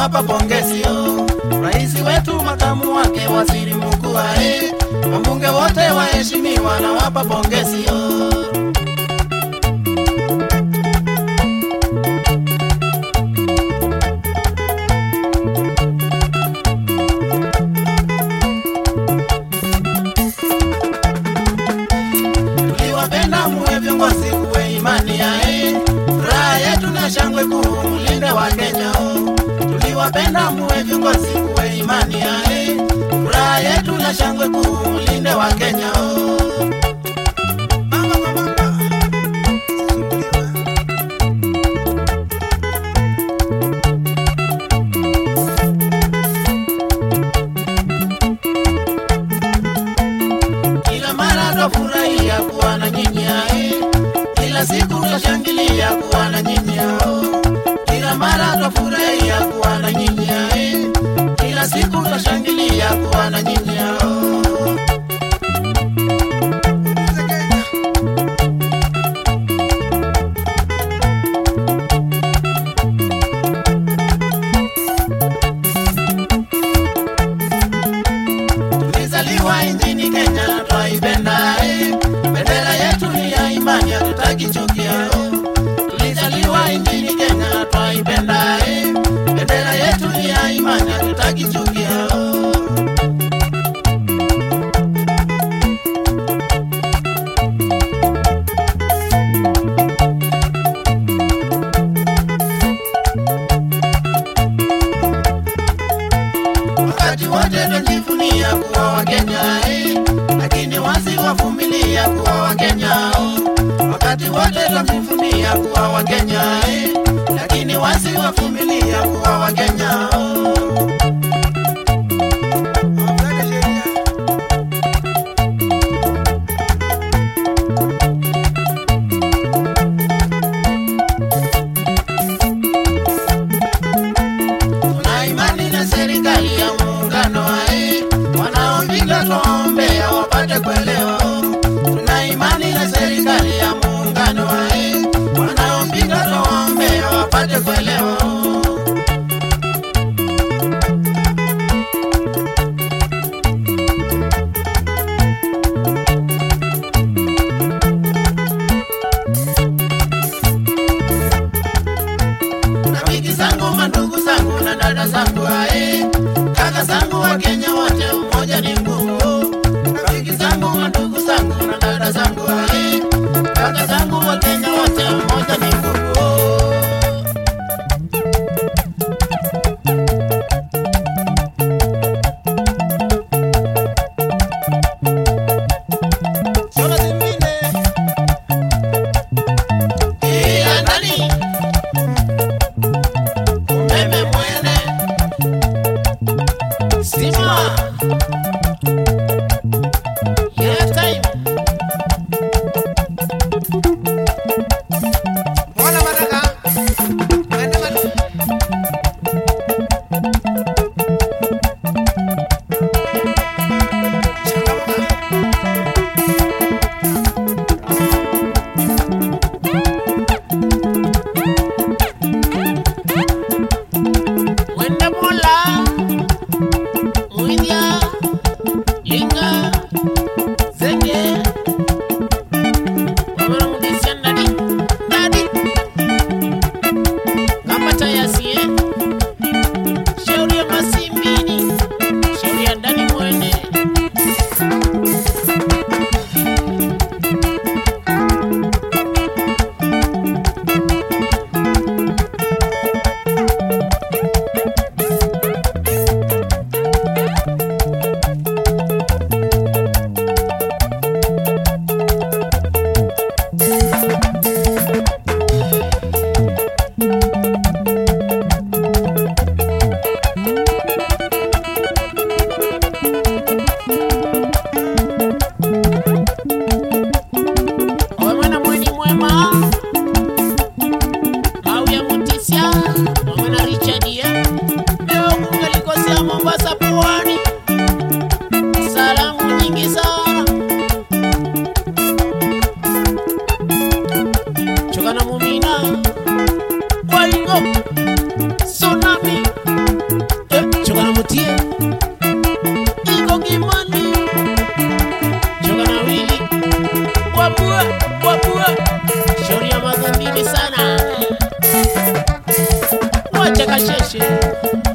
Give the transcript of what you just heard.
nawapa pongezi yo. Rais wetu, makamu wake, waziri mkuu wae, wabunge wote waheshimiwa, nawapa pongezi yo. tuliwapenda muwe viongozi kuwe imani yae furaha yetu na shangwe kuu mlinde wa Kenya o. tuliwapenda muwe viongozi kuwe imani yae furaha yetu na shangwe kuu mlinde wa Kenya o. Mama kwa mama. Kila mara twafurahia kuwa na nyinyi ae, kila siku twashangilia kuwa na nyinyi ao. Kila mara twafurahia kuwa na nyinyi ae, kila siku twashangilia kuwa na nyinyi ao. Tulizaliwa nchini Kenya na twaipenda eh. Bendera yetu ni ya imani, hatutaki chuki yao. Tulizaliwa nchini Kenya na twaipenda eh. Bendera yetu ni ya imani, hatutaki chuki yao. wakati wote twajivunia kuwa Wakenya eh, lakini wasiwavumilia kuwa Wakenya oh. Wakati wote twajivunia kuwa Wakenya eh, lakini wasiwavumilia kuwa Wakenya oh. Tuna imani na serikali ya muungano ae, wanaopinga twaombea wapate kuelewa. Tuna imani na serikali ya muungano ae, wanaopinga twaombea wapate kuelewa. majeshi